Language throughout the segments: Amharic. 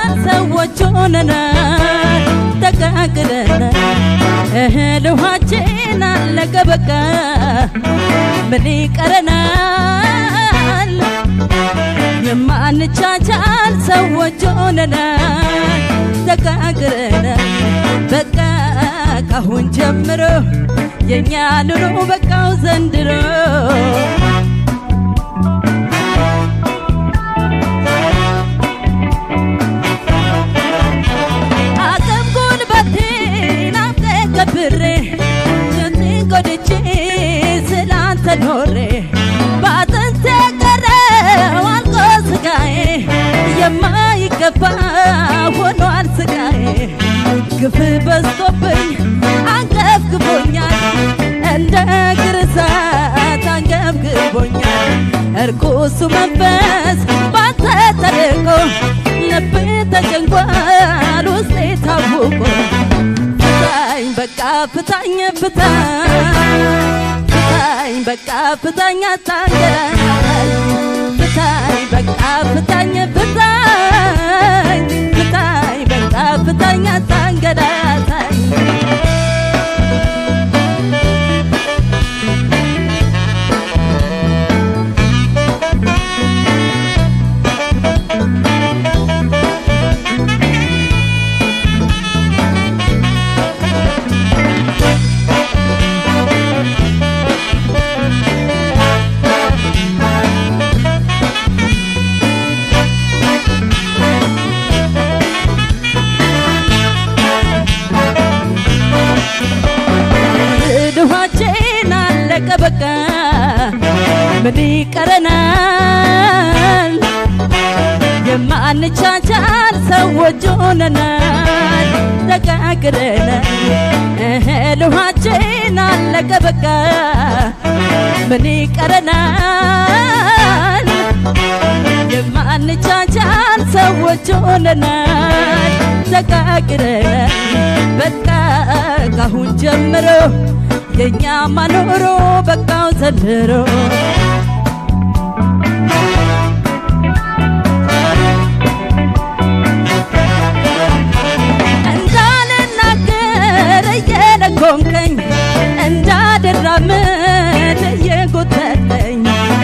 ሰዎች ሆነናል ተጋግለናል እህል ውሃችን አለቀ በቃ ምን ይቀረናል የማንቻቻል ሰዎች ሆነናል ተጋግረናል በቃ ካሁን ጀምሮ የእኛ ኑሮ በቃው ዘንድሮ አቅም ጉልበቴን አስገብሬ ጭንጤን ጎድቼ ስላንተ ኖሬ በአጥንቴ ቀረው አልቆ ስጋዬ የማይገባ ሆኗል ስጋዬ ግፍ በዝቶብኝ አንገብግቦኛል እንደ ግርዛት አንገብግቦኛል እርኩሱ መንፈስ ባንተ ተልቆ ልብ ተጨንቋል ውስጤ ታውቆ ፍታኝ በቃ ፍታኝ ፍታኝ ፍታኝ በቃ ፍታኝ አታንገላታኝ ፍታኝ በቃ ፍታኝ ፍታኝ ፍታኝ በቃ ፍታኝ አታንገላታኝ ድኋቼን አለቀ በቃ ምን ይቀረናል የማንቻቻል ሰዎች ሆነናል ተጋግረናል እህል ውሃችን አለቀ በቃ ምን ይቀረናል የማንቻቻል ሰዎች ሆነናል ተጋግረናል በቃ ካሁን ጀምሮ የእኛ ማኖሮ በቃው ዘንድሮ እንዳልናገር እየደጎምከኝ እንዳልራመድ እየጎተተኝ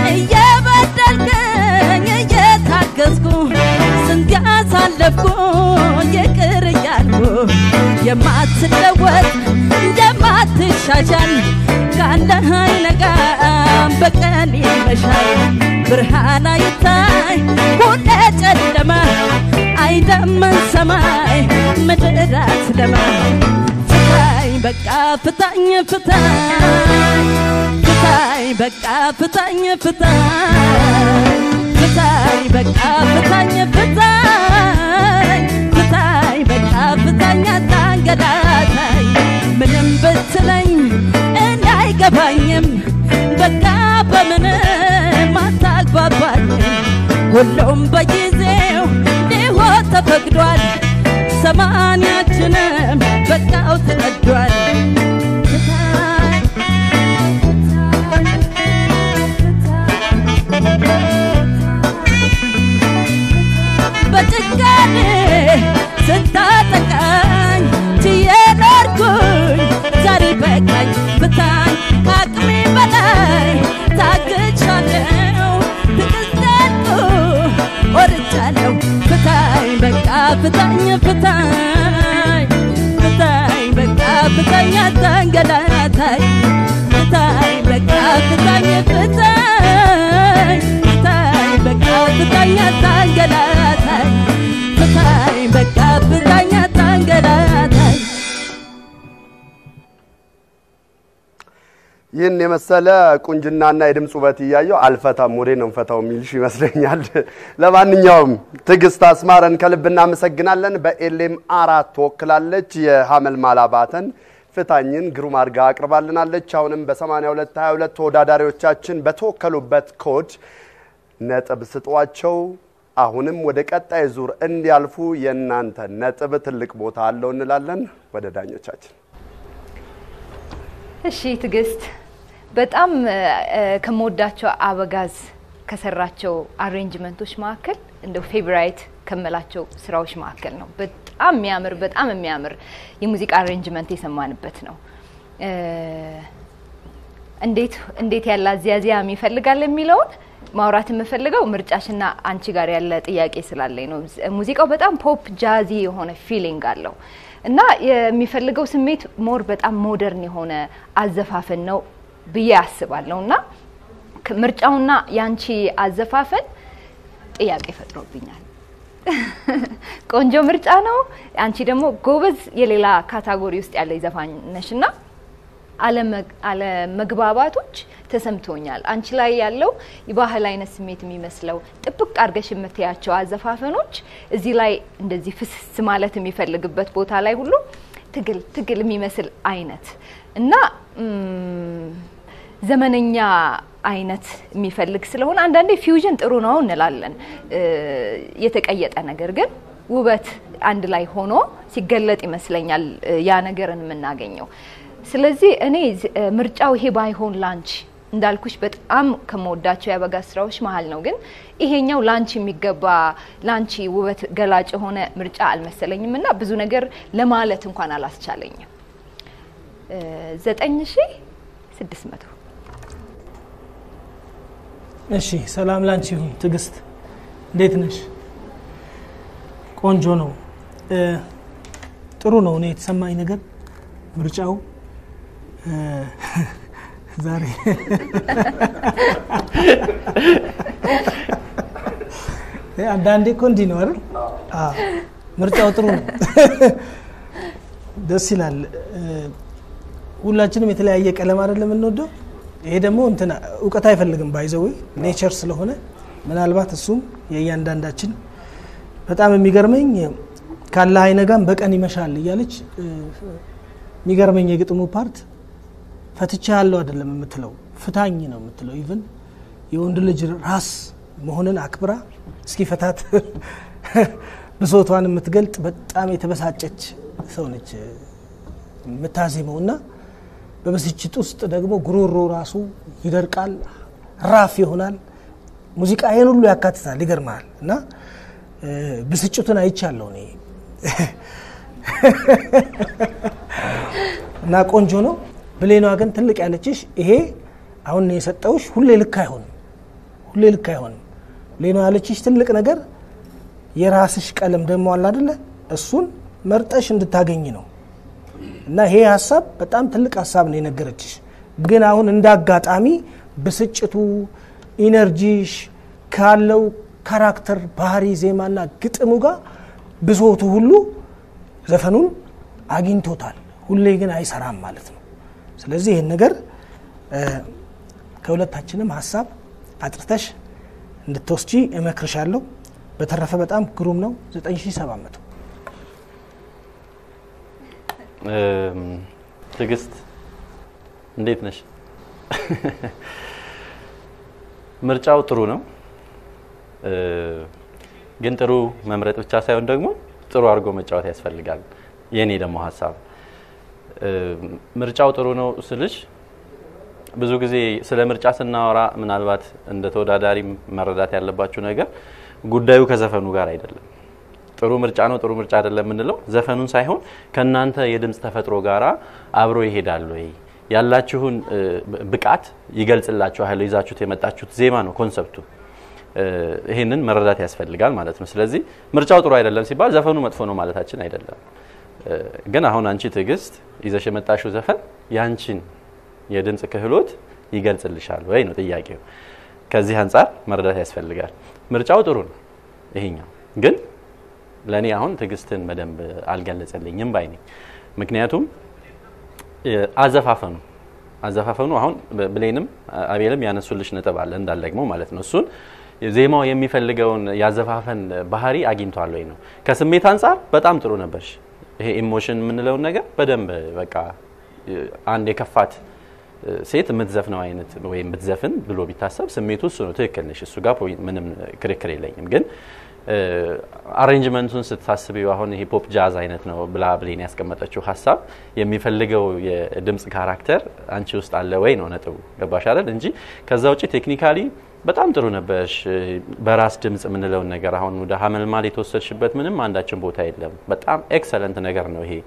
እየበደልከኝ እየታገዝኩ ስንት ያሳለፍኩ ይቅር እያልኩ የማትለወጥ እንደማትሻሻል ካለህ አይነጋም በቀን ይመሻል ብርሃን አይታይ ሁሌ ጨለማ አይደመን ሰማይ ምድር አትለማ ፍታኝ በቃ ፍታኝ ፍታኝ ፍታኝ በቃ ፍታኝ ፍታኝ ፍታኝ በቃ ፍታኝ ፍታኝ ፍታኝ በቃ ፍታኝ አታንገላታኝ ምንም ብትለኝ እንዳይገባኝም በቃ በምንም አታግባባኝም ሁሉም በጊዜው ሊሆን ተፈቅዷል ሰማንያችንም በቃው ተቀዷል ፍታኝ በጭካኔ ስታጠቃኝ ችዬ ኖርኩኝ ዛሬ በቃኝ ፍታኝ ከአቅሜ በላይ ታግቻለሁ ትዕግስቴን ወርቻለሁ ፍታኝ በቃ ፍታኝ ፍታኝ ፍታኝ በቃ ፍታኝ አታንገላታኝ ፍታኝ በቃ ፍታኝ ፍታኝ ፍታኝ በቃ ፍታኝ አታንገላታኝ ፍታኝ በቃ ፍታኝ አታንገላታኝ ይህን የመሰለ ቁንጅናና የድምፅ ውበት እያየው አልፈታም ወዴ ነው ፈታው የሚልሽ ይመስለኛል። ለማንኛውም ትዕግስት አስማረን ከልብ እናመሰግናለን። በኤሌም አራት ትወክላለች። የሀመልማል አባተን ፍታኝን ግሩም አድርጋ አቅርባልናለች። አሁንም በ82 22 ተወዳዳሪዎቻችን በተወከሉበት ኮድ ነጥብ ስጧቸው። አሁንም ወደ ቀጣይ ዙር እንዲያልፉ የእናንተ ነጥብ ትልቅ ቦታ አለው እንላለን። ወደ ዳኞቻችን እሺ ትዕግስት፣ በጣም እ፣ ከምወዳቸው አበጋዝ ከሰራቸው አሬንጅመንቶች መካከል እንደው ፌቨራይት ከምላቸው ስራዎች መካከል ነው። በጣም የሚያምር በጣም የሚያምር የሙዚቃ አሬንጅመንት የሰማንበት ነው። እ፣ እንዴት እንዴት ያለ አዝያዚያም ይፈልጋል የሚለውን ማውራት የምፈልገው ምርጫሽና አንቺ ጋር ያለ ጥያቄ ስላለኝ ነው። ሙዚቃው በጣም ፖፕ ጃዚ የሆነ ፊሊንግ አለው እና የሚፈልገው ስሜት ሞር በጣም ሞደርን የሆነ አዘፋፈን ነው ብዬ አስባለሁ እና ከ- ምርጫውና የአንቺ አዘፋፈን ጥያቄ ፈጥሮብኛል። ቆንጆ ምርጫ ነው። አንቺ ደግሞ ጎበዝ የሌላ ካታጎሪ ውስጥ ያለ ዘፋኝ ነሽ እና አለመግ- አለመግባባቶች ተሰምቶኛል። አንቺ ላይ ያለው የባህል አይነት ስሜት የሚመስለው ጥብቅ አድርገሽ የምትያቸው አዘፋፈኖች እዚህ ላይ እንደዚህ ፍስስ ማለት የሚፈልግበት ቦታ ላይ ሁሉ ትግል ትግል የሚመስል አይነት እና ም፣ ዘመነኛ አይነት የሚፈልግ ስለሆነ አንዳንዴ ፊውዥን ጥሩ ነው እንላለን። እ፣ የተቀየጠ ነገር ግን ውበት አንድ ላይ ሆኖ ሲገለጥ ይመስለኛል እ፣ ያ ነገርን የምናገኘው። ስለዚህ እኔ ዝ- እ፣ ምርጫው ይሄ ባይሆን ላንቺ እንዳልኩሽ በጣም ከመወዳቸው የአበጋዝ ስራዎች መሀል ነው። ግን ይሄኛው ላንቺ የሚገባ ላንቺ ውበት ገላጭ የሆነ ምርጫ አልመሰለኝም እና ብዙ ነገር ለማለት እንኳን አላስቻለኝም። እ፣ ዘጠኝ ሺ ስድስት መቶ እሺ ሰላም ላንቺ ይሁን። ትዕግስት እንዴት ነሽ? ቆንጆ ነው። እ፣ ጥሩ ነው። እኔ የተሰማኝ ነገር ምርጫው እ፣ ዛሬ እ፣ አንዳንዴ እኮ እንዲህ ነው አይደል? አዎ፣ ምርጫው ጥሩ ነው። ደስ ይላል። እ፣ ሁላችንም የተለያየ ቀለም አይደለም የምንወደው። ይሄ ደግሞ እንትን እውቀት አይፈልግም ባይዘዌ ኔቸር ስለሆነ ምናልባት እሱም የእያንዳንዳችን በጣም የሚገርመኝ ካለ አይነጋም በቀን ይመሻል እያለች እ፣ የሚገርመኝ የግጥሙ ፓርት ፈትቻ ያለው አይደለም የምትለው ፍታኝ ነው የምትለው። ኢቭን የወንድ ልጅ ራስ መሆንን አክብራ እስኪ ፈታት ብሶቷን የምትገልጥ በጣም የተበሳጨች ሰው ነች የምታዜመው እና በብስጭት ውስጥ ደግሞ ጉሮሮ ራሱ ይደርቃል፣ ራፍ ይሆናል። ሙዚቃ ይህን ሁሉ ያካትታል። ይገርመሃል። እና እ፣ ብስጭቱን አይቻለሁ እኔ እና ቆንጆ ነው። ብሌኗ ግን ትልቅ ያለችሽ ይሄ አሁን የሰጠውሽ ሁሌ ልክ አይሆንም፣ ሁሌ ልክ አይሆንም። ብሌኗ ያለችሽ ትልቅ ነገር የራስሽ ቀለም ደግሞ አለ አይደለ? እሱን መርጠሽ እንድታገኝ ነው። እና ይሄ ሀሳብ በጣም ትልቅ ሀሳብ ነው የነገረችሽ። ግን አሁን እንደ አጋጣሚ ብስጭቱ፣ ኢነርጂሽ ካለው ካራክተር፣ ባህሪ፣ ዜማና ግጥሙ ጋር ብሶቱ ሁሉ ዘፈኑን አግኝቶታል። ሁሌ ግን አይሰራም ማለት ነው። ስለዚህ ይህን ነገር እ፣ ከሁለታችንም ሀሳብ አጥርተሽ እንድትወስጂ እመክርሻለሁ። በተረፈ በጣም ግሩም ነው። 9700 እም፣ ትዕግስት እንዴት ነሽ? ምርጫው ጥሩ ነው እ፣ ግን ጥሩ መምረጥ ብቻ ሳይሆን ደግሞ ጥሩ አድርጎ መጫወት ያስፈልጋል። የኔ ደግሞ ሀሳብ እ፣ ምርጫው ጥሩ ነው ስልሽ ብዙ ጊዜ ስለ ምርጫ ስናወራ ምናልባት እንደ ተወዳዳሪ መረዳት ያለባችሁ ነገር ጉዳዩ ከዘፈኑ ጋር አይደለም። ጥሩ ምርጫ ነው ጥሩ ምርጫ አይደለም የምንለው ዘፈኑን ሳይሆን ከእናንተ የድምፅ ተፈጥሮ ጋራ አብሮ ይሄዳል ወይ ያላችሁን እ፣ ብቃት ይገልጽላችኋል። ይዛችሁት የመጣችሁት ዜማ ነው ኮንሰፕቱ። እ፣ ይሄንን መረዳት ያስፈልጋል ማለት ነው። ስለዚህ ምርጫው ጥሩ አይደለም ሲባል ዘፈኑ መጥፎ ነው ማለታችን አይደለም። እ፣ ግን አሁን አንቺ ትዕግስት ይዘሽ የመጣሽው ዘፈን ያንቺን የድምፅ ክህሎት ይገልጽልሻል ወይ ነው ጥያቄው። ከዚህ አንጻር መረዳት ያስፈልጋል። ምርጫው ጥሩ ነው ይሄኛው ግን ለእኔ አሁን ትዕግስትን በደንብ አልገለጸልኝም ባይ ነኝ። ምክንያቱም እ፣ አዘፋፈኑ አዘፋፈኑ አሁን ብ- ብሌንም አቤልም ያነሱልሽ ነጥብ አለ እንዳልደግመው ማለት ነው። እሱን ዜማው የሚፈልገውን ያዘፋፈን ባህሪ አግኝቷል ወይ ነው። ከስሜት አንጻር በጣም ጥሩ ነበርሽ። ይሄ ኢሞሽን የምንለውን ነገር በደንብ በቃ እ፣ አንድ የከፋት እ፣ ሴት የምትዘፍነው አይነት ወይም ብትዘፍን ብሎ ቢታሰብ ስሜቱ እሱ ነው። ትክክል ነሽ። እሱ ጋር ፖይንት ምንም ክርክር የለኝም። ግን አሬንጅመንቱን ስታስቢው አሁን ይሄ ፖፕ ጃዝ አይነት ነው ብላ ብሌን ያስቀመጠችው ሀሳብ የሚፈልገው የድምፅ ካራክተር አንቺ ውስጥ አለ ወይ ነው ነጥቡ። ገባሽ አይደል? እንጂ ከዛ ውጭ ቴክኒካሊ በጣም ጥሩ ነበርሽ። በራስ ድምጽ የምንለውን ነገር አሁን ወደ ሀመልማል የተወሰድሽበት ምንም አንዳችን ቦታ የለም። በጣም ኤክሰለንት ነገር ነው ይሄ።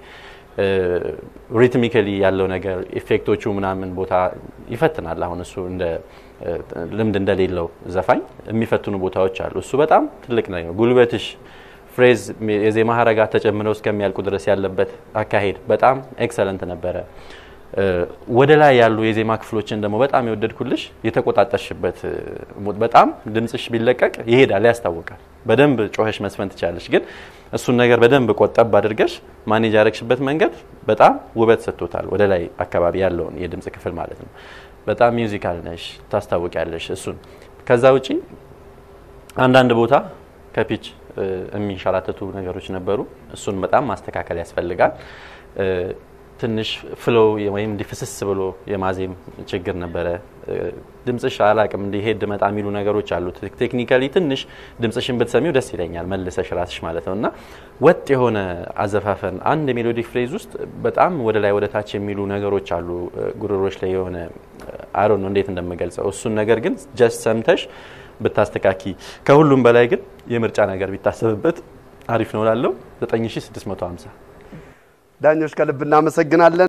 ሪትሚካሊ ያለው ነገር ኢፌክቶቹ ምናምን ቦታ ይፈትናል። አሁን እሱ እንደ ልምድ እንደሌለው ዘፋኝ የሚፈትኑ ቦታዎች አሉ። እሱ በጣም ትልቅ ነው። ጉልበትሽ ፍሬዝ የዜማ ሀረጋት ተጨምረው እስከሚያልቁ ድረስ ያለበት አካሄድ በጣም ኤክሰለንት ነበረ። ወደ ላይ ያሉ የዜማ ክፍሎችን ደግሞ በጣም የወደድኩልሽ የተቆጣጠርሽበት በጣም ድምጽሽ ቢለቀቅ ይሄዳል፣ ያስታውቃል። በደንብ ጮኸሽ መስፈን ትቻለሽ። ግን እሱን ነገር በደንብ ቆጠብ አድርገሽ ማኔጅ ያደረግሽበት መንገድ በጣም ውበት ሰጥቶታል። ወደ ላይ አካባቢ ያለውን የድምጽ ክፍል ማለት ነው። በጣም ሚውዚካል ነሽ፣ ታስታውቂያለሽ እሱን። ከዛ ውጪ አንዳንድ ቦታ ከፒች የሚንሸራተቱ ነገሮች ነበሩ። እሱን በጣም ማስተካከል ያስፈልጋል። ትንሽ ፍሎ ወይም እንዲፍስስ ብሎ የማዜም ችግር ነበረ። ድምጽሽ አላቅም እንዲሄድ መጣ የሚሉ ነገሮች አሉት። ቴክኒካሊ ትንሽ ድምጽሽን ብትሰሚው ደስ ይለኛል፣ መልሰሽ ራስሽ ማለት ነው እና ወጥ የሆነ አዘፋፈን አንድ የሜሎዲክ ፍሬዝ ውስጥ በጣም ወደ ላይ ወደ ታች የሚሉ ነገሮች አሉ። ጉሮሮች ላይ የሆነ አሮ ነው እንዴት እንደምገልጸው እሱን ነገር ግን ጀስት ሰምተሽ ብታስተካኪ ከሁሉም በላይ ግን የምርጫ ነገር ቢታሰብበት አሪፍ ነው ላለው 9650 ዳኞች ከልብ እናመሰግናለን።